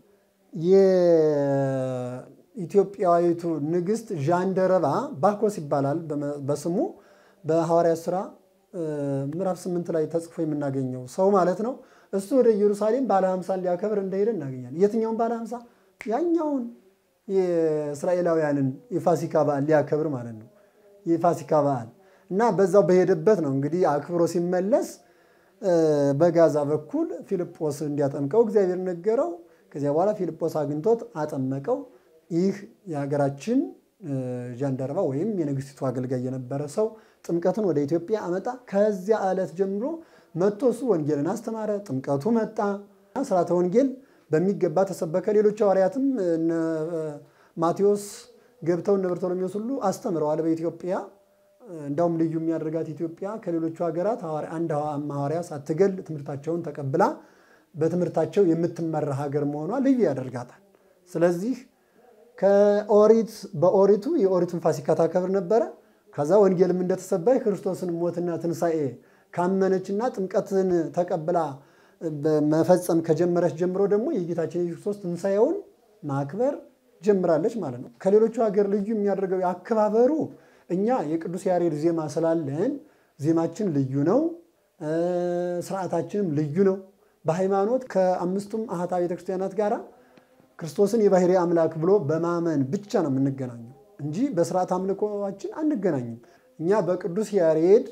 የኢትዮጵያዊቱ ንግስት ዣንደረባ ባኮስ ይባላል በስሙ በሐዋርያት ሥራ ምዕራፍ ስምንት ላይ ተጽፎ የምናገኘው ሰው ማለት ነው። እሱ ወደ ኢየሩሳሌም ባለ ሀምሳን ሊያከብር እንደሄደ እናገኛለን። የትኛውን ባለ ሀምሳ? ያኛውን የእስራኤላውያንን የፋሲካ በዓል ሊያከብር ማለት ነው። የፋሲካ በዓል እና በዛው በሄደበት ነው እንግዲህ አክብሮ ሲመለስ በጋዛ በኩል ፊልጶስ እንዲያጠምቀው እግዚአብሔር ነገረው። ከዚያ በኋላ ፊልጶስ አግኝቶት አጠመቀው። ይህ የሀገራችን ጃንደረባ ወይም የንግስቲቱ አገልጋይ የነበረ ሰው ጥምቀትን ወደ ኢትዮጵያ አመጣ። ከዚያ ዕለት ጀምሮ መጥቶ እሱ ወንጌልን አስተማረ። ጥምቀቱ መጣ። ስርዓተ ወንጌል በሚገባ ተሰበከ። ሌሎች ሐዋርያትም ማቴዎስ ገብተው እነ በርቶሎሜዎስ ሁሉ አስተምረዋል በኢትዮጵያ። እንዳውም ልዩ የሚያደርጋት ኢትዮጵያ ከሌሎቹ ሀገራት አንድ ሐዋርያ ሳትገል ትምህርታቸውን ተቀብላ በትምህርታቸው የምትመራ ሀገር መሆኗ ልዩ ያደርጋታል። ስለዚህ ከኦሪት በኦሪቱ የኦሪቱን ፋሲካ ታከብር ነበረ። ከዛ ወንጌልም እንደተሰባይ ክርስቶስን ሞትና ትንሣኤ ካመነችና ጥምቀትን ተቀብላ መፈጸም ከጀመረች ጀምሮ ደግሞ የጌታችን የኢየሱስ ክርስቶስ ትንሣኤውን ማክበር ጀምራለች ማለት ነው። ከሌሎቹ ሀገር ልዩ የሚያደርገው አከባበሩ እኛ የቅዱስ ያሬድ ዜማ ስላለን ዜማችን ልዩ ነው፣ ስርዓታችንም ልዩ ነው። በሃይማኖት ከአምስቱም አሃታ ቤተክርስቲያናት ጋር ክርስቶስን የባህሪ አምላክ ብሎ በማመን ብቻ ነው የምንገናኘው እንጂ በስርዓት አምልኮችን አንገናኝም። እኛ በቅዱስ ያሬድ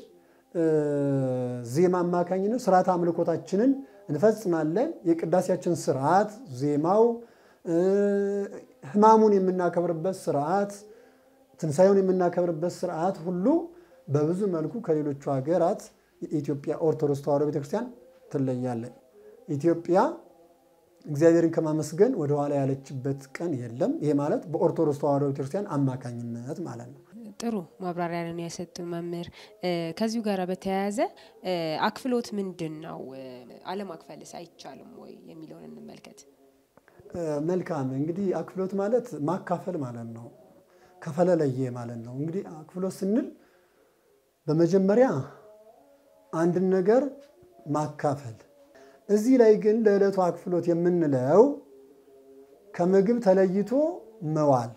ዜማ አማካኝነት ስርዓት አምልኮታችንን እንፈጽማለን። የቅዳሴያችን ስርዓት ዜማው፣ ሕማሙን የምናከብርበት ስርዓት፣ ትንሣኤውን የምናከብርበት ስርዓት ሁሉ በብዙ መልኩ ከሌሎቹ ሀገራት የኢትዮጵያ ኦርቶዶክስ ተዋሕዶ ቤተክርስቲያን ትለያለን። ኢትዮጵያ እግዚአብሔርን ከማመስገን ወደኋላ ያለችበት ቀን የለም። ይሄ ማለት በኦርቶዶክስ ተዋሕዶ ቤተክርስቲያን አማካኝነት ማለት ነው። ጥሩ ማብራሪያ ነው የሰጡን መምህር። ከዚሁ ጋር በተያያዘ አክፍሎት ምንድን ነው? አለማክፈልስ አይቻልም ወይ የሚለውን እንመልከት። መልካም እንግዲህ አክፍሎት ማለት ማካፈል ማለት ነው። ከፈለለየ ማለት ነው። እንግዲህ አክፍሎት ስንል በመጀመሪያ አንድን ነገር ማካፈል። እዚህ ላይ ግን ለዕለቱ አክፍሎት የምንለው ከምግብ ተለይቶ መዋል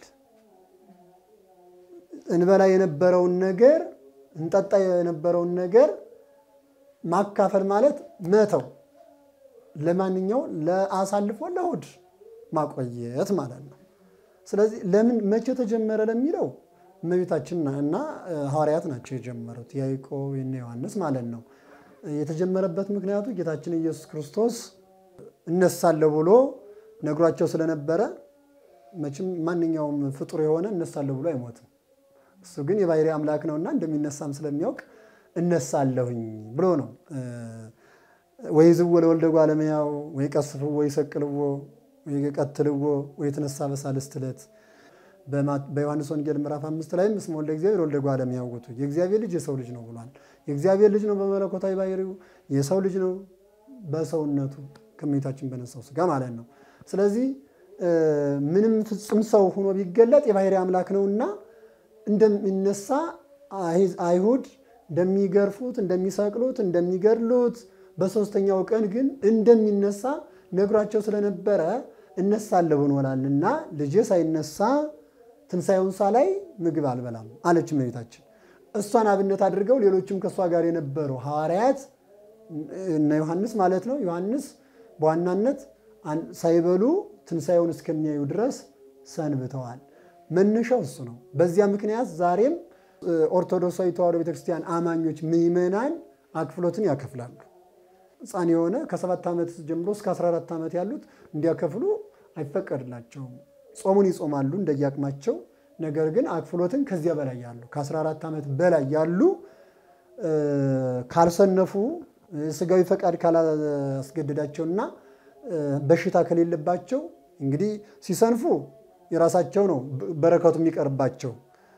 እንበላ የነበረውን ነገር እንጠጣ የነበረውን ነገር ማካፈል ማለት መተው፣ ለማንኛው ለአሳልፎ ለእሑድ ማቆየት ማለት ነው። ስለዚህ ለምን መቼ ተጀመረ ለሚለው እመቤታችን እና ሐዋርያት ናቸው የጀመሩት፣ ያዕቆብ እና ዮሐንስ ማለት ነው። የተጀመረበት ምክንያቱ ጌታችን ኢየሱስ ክርስቶስ እነሳለሁ ብሎ ነግሯቸው ስለነበረ መቼም ማንኛውም ፍጡር የሆነ እነሳለሁ ብሎ አይሞትም። እሱ ግን የባሕርይ አምላክ ነውና እንደሚነሳም ስለሚያውቅ እነሳለሁኝ ብሎ ነው። ወይ ዝዎ ለወልደ እጓለ እመሕያው ወይ ቀስፍዎ ወይ ሰቅልዎ ወይ ቀትልዎ ወይ ተነሳ በሳልስት ዕለት በዮሐንስ ወንጌል ምዕራፍ አምስት ላይም እስመ ወልደ እግዚአብሔር ወልደ እጓለ እመሕያው ውእቱ የእግዚአብሔር ልጅ የሰው ልጅ ነው ብሏል። የእግዚአብሔር ልጅ ነው በመለኮታዊ ባሕርዩ፣ የሰው ልጅ ነው በሰውነቱ ከእመቤታችን በነሳው ሥጋ ማለት ነው። ስለዚህ ምንም ፍጹም ሰው ሆኖ ቢገለጥ የባሕርይ አምላክ ነውና እንደሚነሳ አይሁድ እንደሚገርፉት፣ እንደሚሰቅሉት፣ እንደሚገድሉት በሦስተኛው ቀን ግን እንደሚነሳ ነግሯቸው ስለነበረ እነሳለሁ ብሎናልና ልጄ ሳይነሳ ትንሣኤውን ሳላይ ምግብ አልበላም አለች እመቤታችን። እሷን አብነት አድርገው ሌሎችም ከእሷ ጋር የነበሩ ሐዋርያት እነ ዮሐንስ ማለት ነው። ዮሐንስ በዋናነት ሳይበሉ ትንሣኤውን እስከሚያዩ ድረስ ሰንብተዋል። መነሻው እሱ ነው። በዚያ ምክንያት ዛሬም ኦርቶዶክሳዊ ተዋሕዶ ቤተክርስቲያን አማኞች ምዕመናን አክፍሎትን ያከፍላሉ። ሕፃን የሆነ ከሰባት ዓመት ጀምሮ እስከ 14 ዓመት ያሉት እንዲያከፍሉ አይፈቀድላቸውም። ጾሙን ይጾማሉ እንደየአቅማቸው። ነገር ግን አክፍሎትን ከዚያ በላይ ያሉ ከ14 ዓመት በላይ ያሉ ካልሰነፉ ስጋዊ ፈቃድ ካላስገደዳቸውና በሽታ ከሌለባቸው እንግዲህ ሲሰንፉ የራሳቸው ነው በረከቱ የሚቀርባቸው።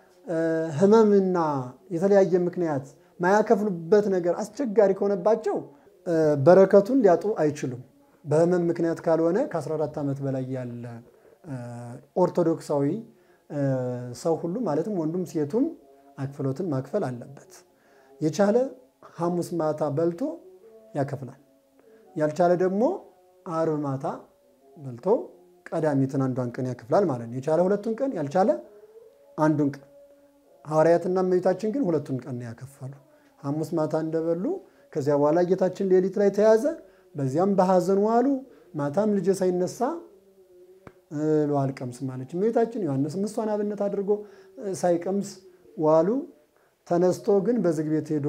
ሕመምና የተለያየ ምክንያት ማያከፍሉበት ነገር አስቸጋሪ ከሆነባቸው በረከቱን ሊያጡ አይችሉም። በሕመም ምክንያት ካልሆነ ከ14 ዓመት በላይ ያለ ኦርቶዶክሳዊ ሰው ሁሉ ማለትም ወንዱም ሴቱም አክፍሎትን ማክፈል አለበት። የቻለ ሐሙስ ማታ በልቶ ያከፍላል። ያልቻለ ደግሞ አርብ ማታ በልቶ ቀዳሚትን አንዷን ቀን ያከፍላል ማለት ነው። የቻለ ሁለቱን ቀን ያልቻለ አንዱን ቀን። ሐዋርያትና እመቤታችን ግን ሁለቱን ቀን ነው ያከፈሉ። ሐሙስ ማታ እንደበሉ ከዚያ በኋላ ጌታችን ሌሊት ላይ ተያዘ። በዚያም በሐዘን ዋሉ። ማታም ልጄ ሳይነሳ እህል አልቀምስም አለች እመቤታችን። ዮሐንስም እሷን አብነት አድርጎ ሳይቀምስ ዋሉ። ተነስቶ ግን በዝግ ቤት ሄዶ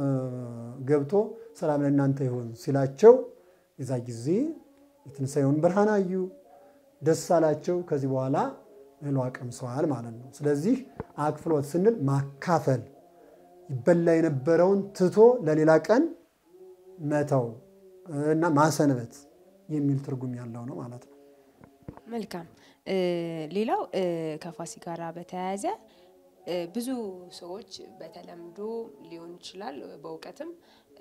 ገብቶ ሰላም ለእናንተ ይሁን ሲላቸው የዛ ጊዜ የትንሣኤውን ብርሃን አዩ፣ ደስ አላቸው። ከዚህ በኋላ እህል ቀምሰዋል ማለት ነው። ስለዚህ አክፍሎት ስንል ማካፈል ይበላ የነበረውን ትቶ ለሌላ ቀን መተው እና ማሰንበት የሚል ትርጉም ያለው ነው ማለት ነው። መልካም። ሌላው ከፋሲካ ጋር በተያያዘ ብዙ ሰዎች በተለምዶ ሊሆን ይችላል በእውቀትም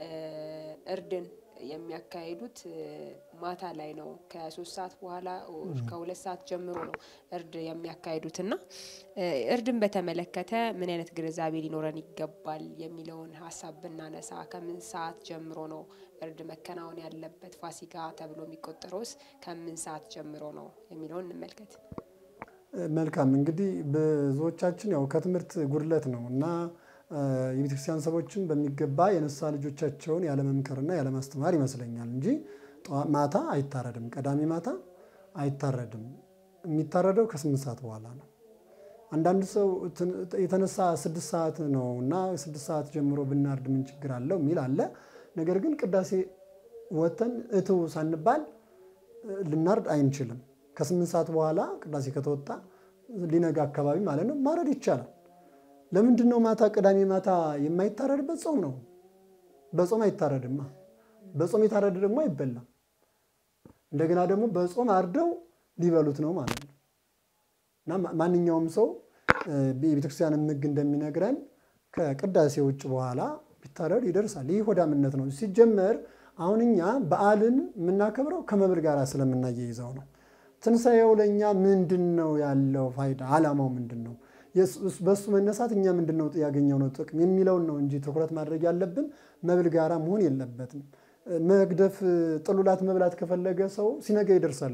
እርድን የሚያካሂዱት ማታ ላይ ነው። ከሶስት ሰዓት በኋላ ከሁለት ሰዓት ጀምሮ ነው እርድ የሚያካሂዱት እና እርድን በተመለከተ ምን አይነት ግንዛቤ ሊኖረን ይገባል የሚለውን ሀሳብ ብናነሳ ከምን ሰዓት ጀምሮ ነው እርድ መከናወን ያለበት? ፋሲካ ተብሎ የሚቆጠረውስ ከምን ሰዓት ጀምሮ ነው የሚለውን እንመልከት። መልካም እንግዲህ ብዙዎቻችን ያው ከትምህርት ጉድለት ነው እና የቤተክርስቲያን ሰዎችን በሚገባ የነሳ ልጆቻቸውን ያለመምከርና ያለማስተማር ይመስለኛል እንጂ ማታ አይታረድም። ቀዳሚ ማታ አይታረድም። የሚታረደው ከስምንት ሰዓት በኋላ ነው። አንዳንድ ሰው የተነሳ ስድስት ሰዓት ነው እና ስድስት ሰዓት ጀምሮ ብናርድ ምን ችግር አለው የሚል አለ። ነገር ግን ቅዳሴ ወተን እትው ሳንባል ልናርድ አይንችልም። ከስምንት ሰዓት በኋላ ቅዳሴ ከተወጣ ሊነጋ አካባቢ ማለት ነው ማረድ ይቻላል። ለምንድን ነው ማታ ቅዳሜ ማታ የማይታረድበት? ጾም ነው። በጾም አይታረድማ። በጾም የታረደ ደግሞ አይበላም። እንደገና ደግሞ በጾም አርደው ሊበሉት ነው ማለት ነው እና ማንኛውም ሰው የቤተክርስቲያንም ሕግ እንደሚነግረን ከቅዳሴ ውጭ በኋላ ቢታረድ ይደርሳል። ይህ ሆዳምነት ነው። ሲጀመር አሁን እኛ በዓልን የምናከብረው ከመብል ጋር ስለምናያይዘው ነው። ትንሣኤው ለእኛ ምንድን ነው ያለው ፋይዳ? ዓላማው ምንድን ነው? በእሱ መነሳት እኛ ምንድን ነው ያገኘው ነው ጥቅም የሚለውን ነው እንጂ ትኩረት ማድረግ ያለብን መብል ጋራ መሆን የለበትም። መግደፍ ጥሉላት መብላት ከፈለገ ሰው ሲነጋ ይደርሳል እኮ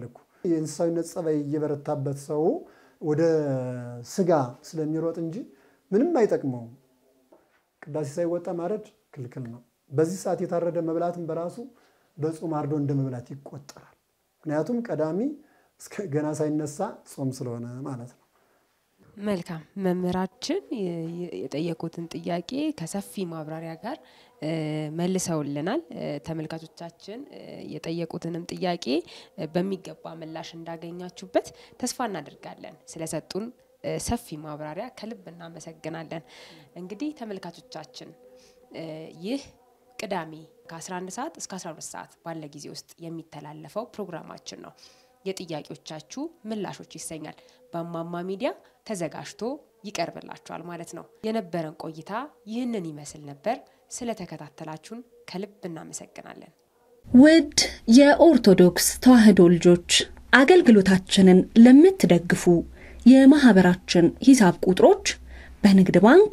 የእንስሳዊነት ጸባይ እየበረታበት ሰው ወደ ስጋ ስለሚሮጥ እንጂ ምንም አይጠቅመውም። ቅዳሴ ሳይወጣ ማረድ ክልክል ነው። በዚህ ሰዓት የታረደ መብላትም በራሱ በጾም አርዶ እንደ መብላት ይቆጠራል። ምክንያቱም ቀዳሚ እስከ ገና ሳይነሳ ጾም ስለሆነ ማለት ነው። መልካም መምህራችን የጠየቁትን ጥያቄ ከሰፊ ማብራሪያ ጋር መልሰውልናል። ተመልካቾቻችን የጠየቁትንም ጥያቄ በሚገባ ምላሽ እንዳገኛችሁበት ተስፋ እናደርጋለን። ስለሰጡን ሰፊ ማብራሪያ ከልብ እናመሰግናለን። እንግዲህ ተመልካቾቻችን ይህ ቅዳሜ ከ11 ሰዓት እስከ 12 ሰዓት ባለ ጊዜ ውስጥ የሚተላለፈው ፕሮግራማችን ነው። የጥያቄዎቻችሁ ምላሾች ይሰኛል። በእማማ ሚዲያ ተዘጋጅቶ ይቀርብላችኋል ማለት ነው። የነበረን ቆይታ ይህንን ይመስል ነበር። ስለተከታተላችሁን ከልብ እናመሰግናለን። ውድ የኦርቶዶክስ ተዋሕዶ ልጆች አገልግሎታችንን ለምትደግፉ የማህበራችን ሂሳብ ቁጥሮች በንግድ ባንክ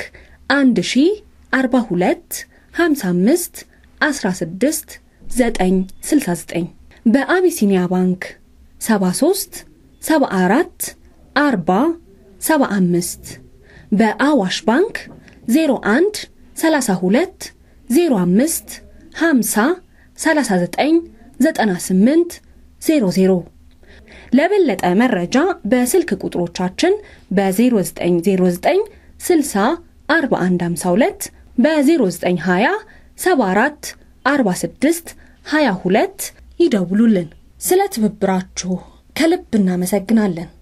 1042 55 16 969 በአቢሲኒያ ባንክ 73 74 40 75 በአዋሽ ባንክ 01 32 05 50 39 98 00 ለበለጠ መረጃ በስልክ ቁጥሮቻችን በ0909 60 4152 በ0920 74 46 22 ይደውሉልን። ስለ ትብብራችሁ ከልብ እናመሰግናለን።